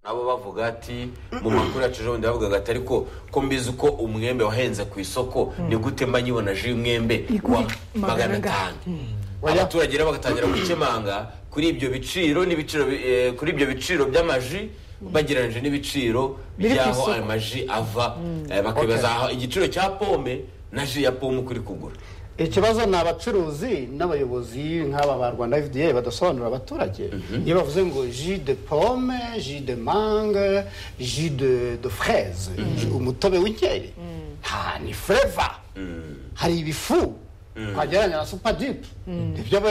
abo bavuga ati mu makuru yacu ejo bundi bavugaga ati ariko ko mbizi uko umwembe wahenze ku isoko ni gute mba nyibona ji y'umwembe wa magana atanu abaturage rero bagatangira gukemanga kuri ibyo biciro n'ibiciro bi- eh, kuri ibyo biciro by'amaji bagereranyije n'ibiciro Biri ku by'aho isoko. ayo maji ava eh, bakibaza aho igiciro cya pome na ji ya pome uko iri kugura ikibazo ni abacuruzi n'abayobozi nk'aba ba rwanda fda badasobanurira abaturage iyo bavuze ngo ji de pome ji de mange ji de de fraise umutobe w'inkeri ha ni fureva hari ibifu twagereranya na supadipu nibyo ba-